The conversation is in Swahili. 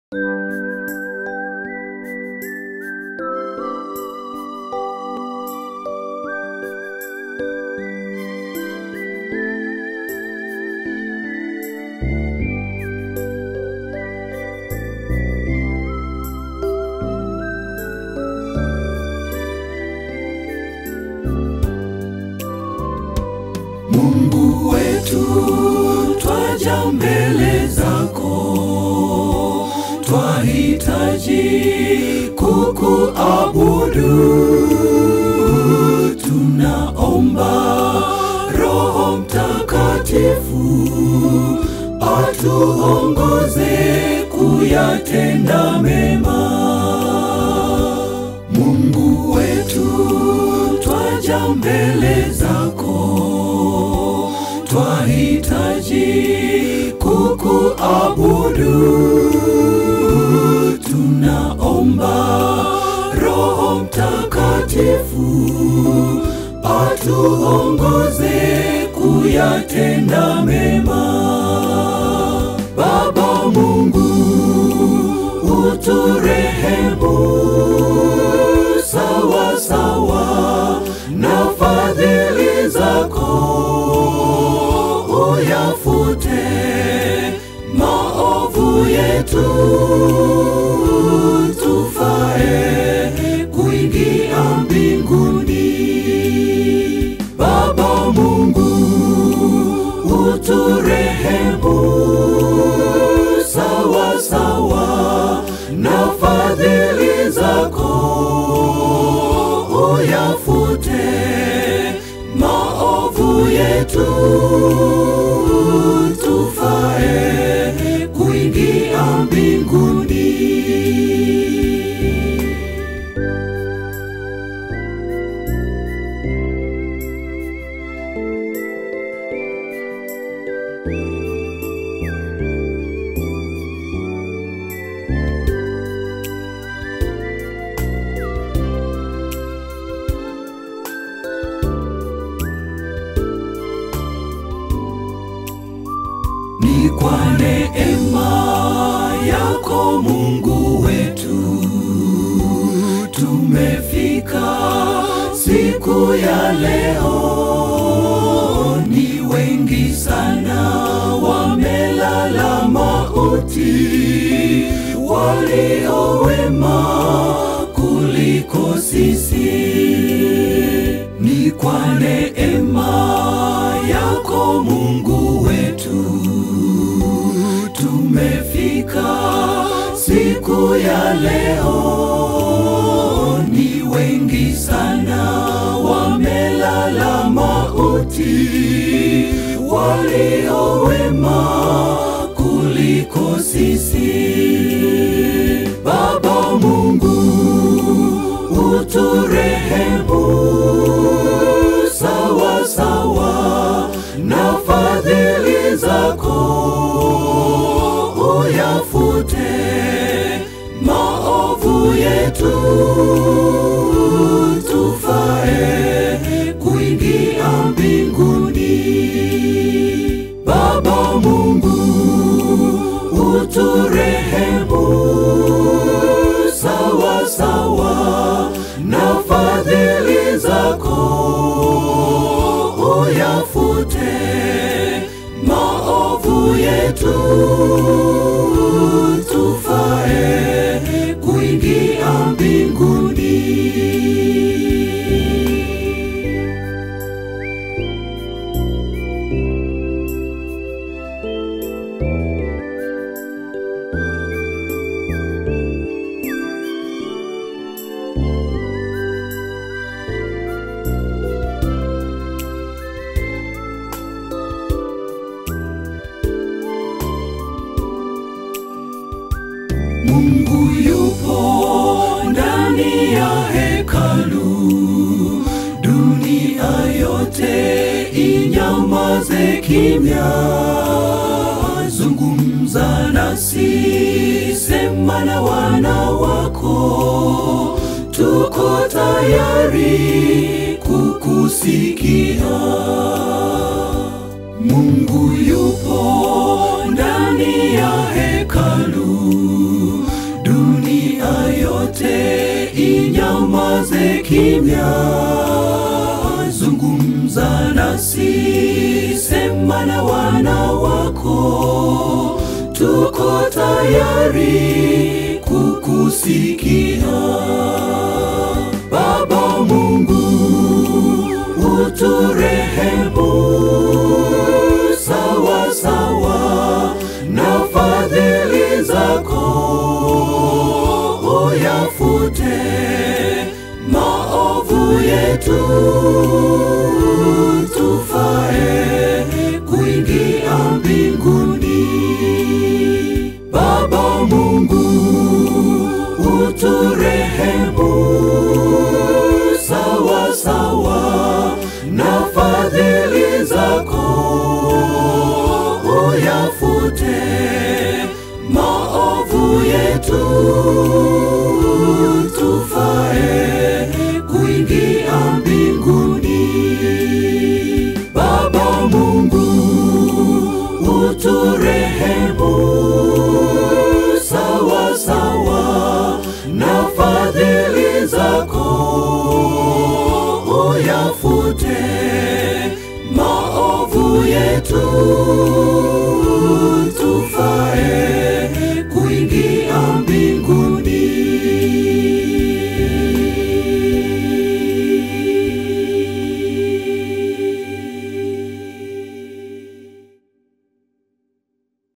Mungu wetu, twaja mbele zako, twahitaji kukuabudu. Tunaomba Roho Mtakatifu atuongoze kuyatenda mema. Mungu wetu, twaja mbele zako, twahitaji kukuabudu. Tunaomba Roho Mtakatifu atuongoze kuyatenda mema. Baba Mungu, uturehemu sawa sawa na fadhili zako, uyafute maovu yetu, tufae kuingia mbinguni. Baba Mungu, uturehemu sawa sawa na fadhili zako, uyafute maovu yetu, tufae kuingia mbinguni. Ni kwa neema yako Mungu wetu tumefika siku ya leo. Ni wengi sana wamelala mauti, walio wema kuliko sisi. Ni kwa neema yako Mungu wetu tumefika siku ya leo. Ni wengi sana wamelala mauti, walio wema kuliko sisi. Baba Mungu, uturehemu sawa sawa na fadhili zako, uyafute maovu yetu, tufae kuingia mbinguni. Baba Mungu, uturehemu sawa sawa na fadhili zako, uyafute maovu yetu, tufae kuingia mbinguni. Mungu yupo ndani ya hekalu, dunia yote inyamaze kimya. Zungumza nasi, sema na wana wako, tuko tayari kukusikia. Mungu yupo ndani ya hekalu, kimya, zungumza nasi, sema na wana wako, tuko tayari kukusikia. Baba Mungu, uturehemu sawa sawa na fadhili zako, uyafute maovu yetu, tufae kuingia mbinguni. Baba Mungu, uturehemu sawa sawa na fadhili zako, uyafute maovu yetu, tufae kuingia mbinguni. Baba Mungu, uturehemu sawa sawa na fadhili zako, uyafute maovu yetu